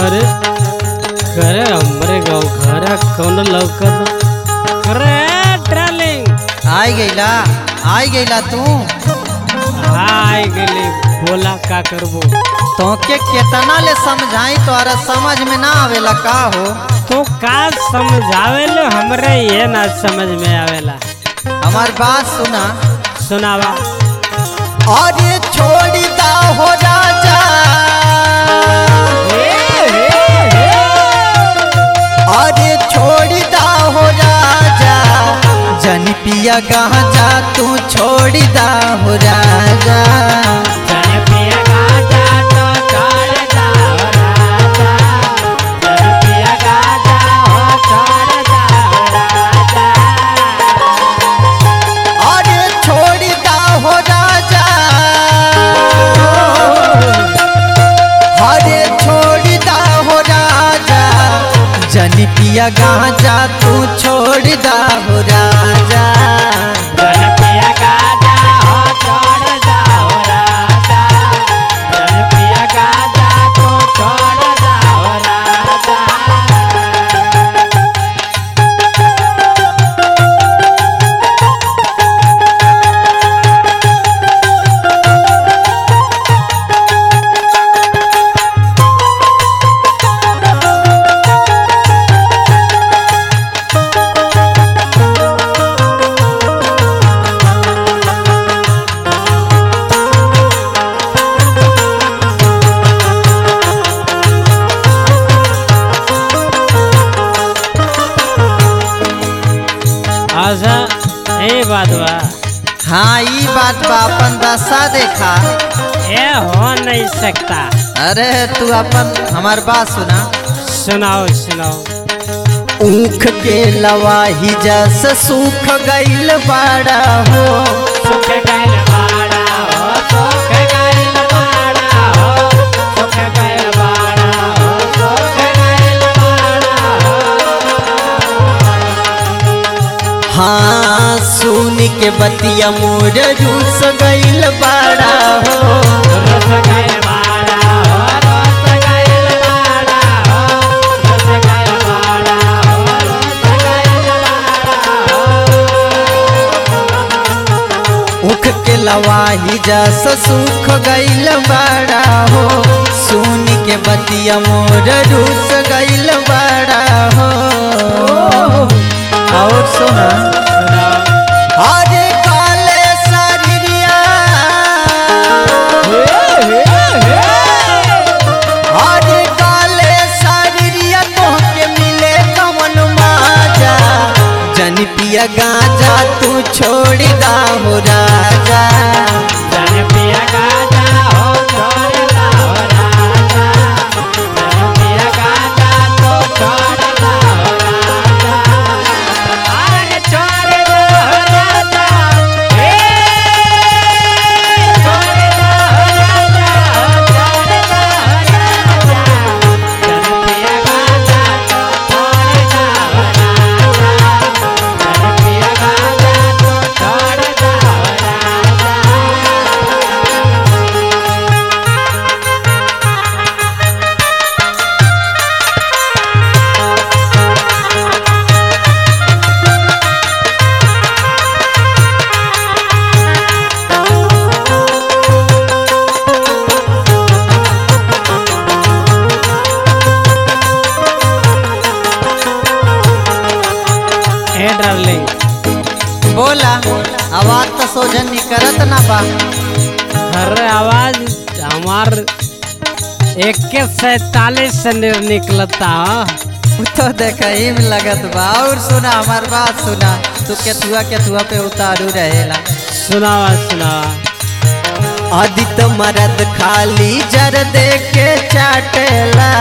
अरे करे हमरे गाँव घर कौन लौकत अरे डार्लिंग आई गईला आई गईला तू हाय गेली बोला का करबो तोके केतना ले समझाई तोरा समझ में ना आवेला का हो तो का समझावे लो हमरे ये ना समझ में आवेला हमार बात सुना सुनावा अरे छोड़ी दा हो राजा अरे छोड़ी दा हो राजा जन पिया गांजा तू छोड़ी दा हो राजा अरे छोड़ी दा हो राजा अरे छोड़ी दा हो राजा जन पिया गांजा तू छोड़ दा हो राजा अच्छा ए बात बा हाँ ई बात बा अपन दशा देखा ये हो नहीं सकता अरे तू अपन हमार बात सुना सुनाओ सुनाओ ऊख के लवाही जस सूख गईल बाड़ा हो हाँ सुन के बतिया मोर रूस गईल बाड़ा हो ऊख के लवाही जस सूख गईल बाड़ा हो सुन के बतिया मोर रूस गईल बाड़ा हो और सुना अरे काले शरीरिया अरे काले शरीरिया तोहके मिले कमन माजा जन पिया गांजा तू छोड़ दा हो राजा ए डार्लिंग बोला आवाज तो सोझन निकलत ना बा अरे आवाज हमार इक्कीस सैतालीस से निर निकलता हाँ। उ तो देखही में लगत बा और सुना हमार बात सुना तू केथुआ केथुआ पे उतारू रहेला सुनावा सुनावा आदित मरद खाली जर दे के चाटेला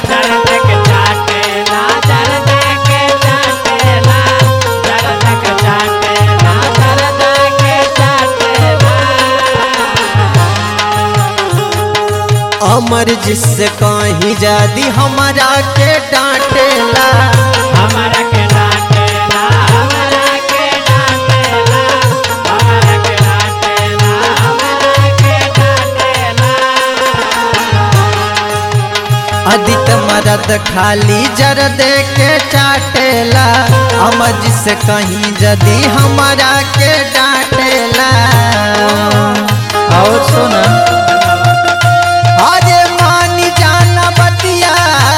अमर जिससे कहीं जादी हमारा के डांटेला हमारा के डांटेला हमारा के डांटेला हमारा के डांटेला हमारा के डांटेला आदित मरद खाली जर दे के चाटेला अमज से कहीं जदी हमारा के डांटेला और सुना अरे मानी जाना बतिया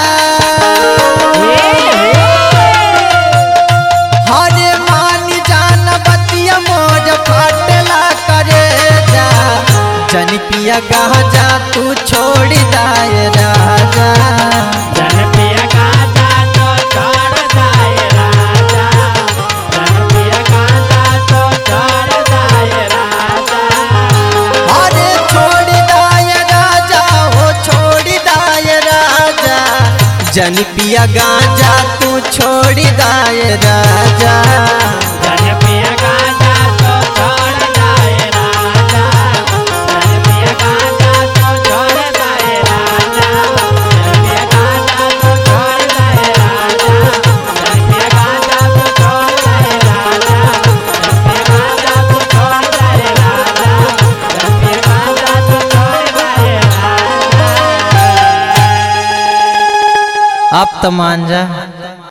हरे मानी जाना बतिया मोर फाटला करे जा जन पिया गाजा तू छोड़ दाए राजा जन पिया गाजा तो छोड़ दाए राजा जन पिया गाजा तो छोड़ दाए राजा अरे छोड़ दाए राजा हो छोड़ दाए राजा जन पिया गाजा तू छोड़ दाए राजा जन पिया गाजा तो छोड़ दाए राजा जन पिया गाजा तो छोड़ दाए राजा जन पिया गाजा तो छोड़ दाए राजा जन पिया गाजा तो छोड़ दाए राजा जन पिया गाजा तो छोड़ दाए राजा जन पिया गाजा तो छोड़ दाए राजा अब तो मान जा